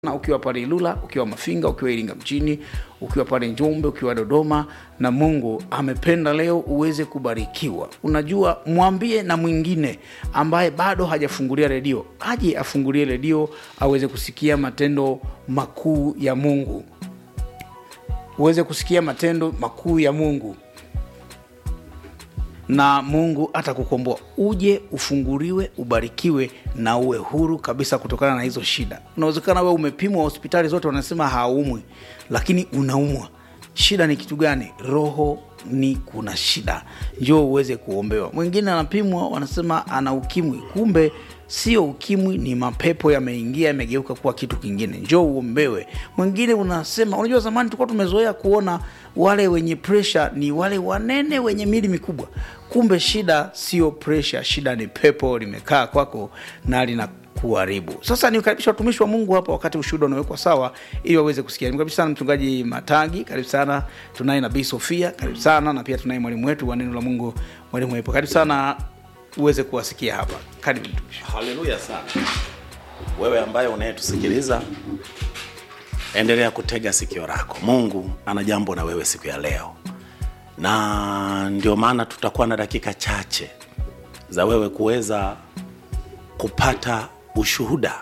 na ukiwa pale Ilula, ukiwa Mafinga, ukiwa Iringa mjini, ukiwa pale Njombe, ukiwa Dodoma, na Mungu amependa leo uweze kubarikiwa. Unajua, mwambie na mwingine ambaye bado hajafungulia redio aje afungulie redio aweze kusikia matendo makuu ya Mungu, uweze kusikia matendo makuu ya Mungu na Mungu atakukomboa, uje ufunguliwe, ubarikiwe na uwe huru kabisa kutokana na hizo shida. Unawezekana wewe umepimwa hospitali zote, wanasema haumwi, lakini unaumwa. Shida ni kitu gani? Roho ni kuna shida, njoo uweze kuombewa. Mwingine anapimwa, wanasema ana ukimwi, kumbe sio ukimwi, ni mapepo yameingia, yamegeuka kuwa kitu kingine, njoo uombewe. Mwingine unasema, unajua zamani tulikuwa tumezoea kuona wale wenye presha ni wale wanene wenye mili mikubwa, kumbe shida sio presha, shida ni pepo limekaa kwako na lina kuharibu. Sasa nikaribisha watumishi wa Mungu hapa wakati ushuhuda unawekwa sawa ili waweze kusikia. Nimkaribisha sana mchungaji Matagi, karibu sana. Tunaye nabii Sofia, karibu sana, na pia tunaye mwalimu wetu wa neno la Mungu, mwalimu wepo, karibu sana uweze kuwasikia hapa. Karibu mtumishi. Haleluya sana. Wewe ambaye unayetusikiliza, endelea kutega sikio lako. Mungu ana jambo na wewe siku ya leo, na ndio maana tutakuwa na dakika chache za wewe kuweza kupata ushuhuda,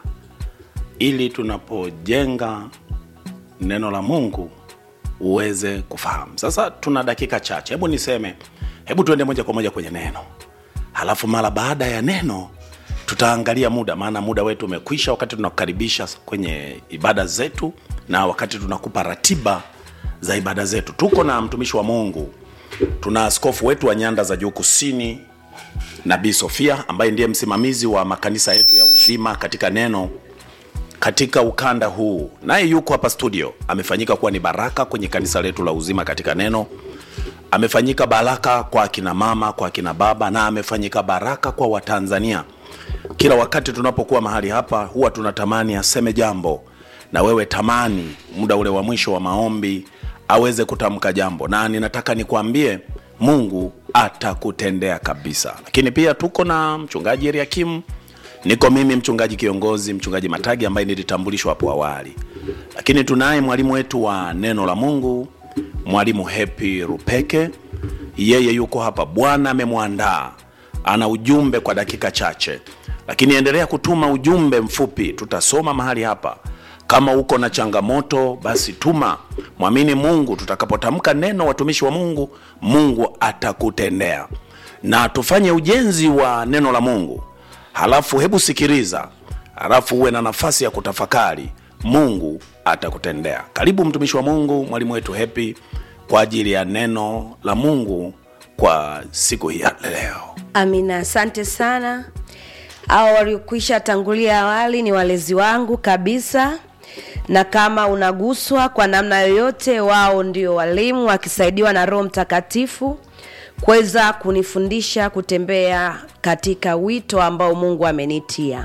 ili tunapojenga neno la Mungu uweze kufahamu. Sasa tuna dakika chache, hebu niseme, hebu tuende moja kwa moja kwenye neno, halafu mara baada ya neno tutaangalia muda, maana muda wetu umekwisha, wakati tunakukaribisha kwenye ibada zetu na wakati tunakupa ratiba za ibada zetu. Tuko na mtumishi wa Mungu, tuna askofu wetu wa nyanda za juu kusini, Nabii Sofia ambaye ndiye msimamizi wa makanisa yetu ya uzima katika neno katika ukanda huu, naye yuko hapa studio. Amefanyika kuwa ni baraka kwenye kanisa letu la uzima katika neno, amefanyika baraka kwa akina mama, kwa akina baba, na amefanyika baraka kwa Watanzania. Kila wakati tunapokuwa mahali hapa, huwa tunatamani aseme jambo, na wewe tamani muda ule wa mwisho wa maombi aweze kutamka jambo, na ninataka nikwambie Mungu atakutendea kabisa. Lakini pia tuko na mchungaji Eliakim, niko mimi mchungaji kiongozi, mchungaji Matagi ambaye nilitambulishwa hapo awali, lakini tunaye mwalimu wetu wa neno la Mungu, mwalimu Happy Rupeke, yeye yuko hapa. Bwana amemwandaa, ana ujumbe kwa dakika chache, lakini endelea kutuma ujumbe mfupi, tutasoma mahali hapa. Kama uko na changamoto basi tuma, mwamini Mungu. Tutakapotamka neno, watumishi wa Mungu, Mungu atakutendea. Na tufanye ujenzi wa neno la Mungu, halafu hebu sikiliza, halafu uwe na nafasi ya kutafakari, Mungu atakutendea. Karibu mtumishi wa Mungu, mwalimu wetu Happy kwa ajili ya neno la Mungu kwa siku hii ya leo. Amina, asante sana. Hao waliokwisha tangulia awali ni walezi wangu kabisa, na kama unaguswa kwa namna yoyote, wao ndio walimu wakisaidiwa na Roho Mtakatifu kuweza kunifundisha kutembea katika wito ambao Mungu amenitia.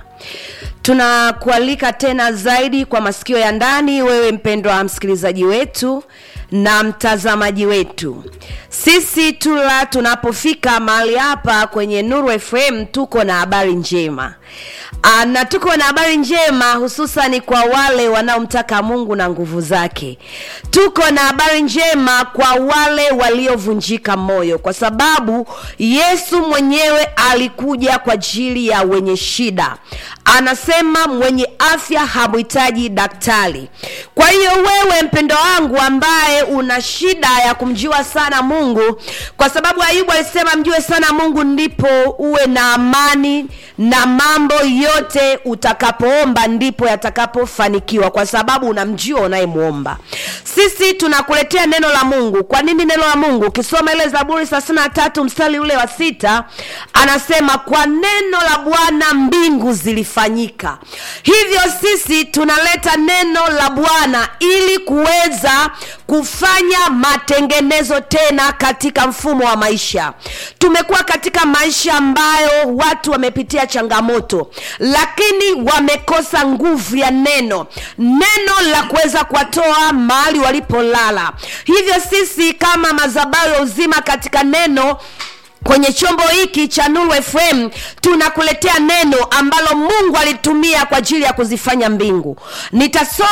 Tunakualika tena zaidi kwa masikio ya ndani, wewe mpendwa msikilizaji wetu na mtazamaji wetu. Sisi tula tunapofika mahali hapa kwenye Nuru FM tuko na habari njema. Aa, na tuko na habari njema hususani kwa wale wanaomtaka Mungu na nguvu zake. Tuko na habari njema kwa wale waliovunjika moyo, kwa sababu Yesu mwenyewe alikuja kwa ajili ya wenye shida. Anasema mwenye afya hamhitaji daktari. Kwa hiyo wewe mpendo wangu ambaye una shida ya kumjua sana Mungu, kwa sababu Ayubu alisema mjue sana Mungu ndipo uwe na amani na mambo yote utakapoomba ndipo yatakapofanikiwa, kwa sababu unamjua unayemwomba. Sisi tunakuletea neno la Mungu. Kwa nini neno la Mungu? Ukisoma ile Zaburi thelathini na tatu mstari ule wa sita anasema kwa neno la Bwana mbingu zilifanyika. Hivyo sisi tunaleta neno la Bwana ili kuweza kufanya matengenezo tena katika mfumo wa maisha. Tumekuwa katika maisha ambayo watu wamepitia changamoto, lakini wamekosa nguvu ya neno, neno la kuweza kuwatoa mahali walipolala. Hivyo sisi kama madhabahu ya uzima katika neno kwenye chombo hiki cha nuru fm tunakuletea neno ambalo mungu alitumia kwa ajili ya kuzifanya mbingu nitasoma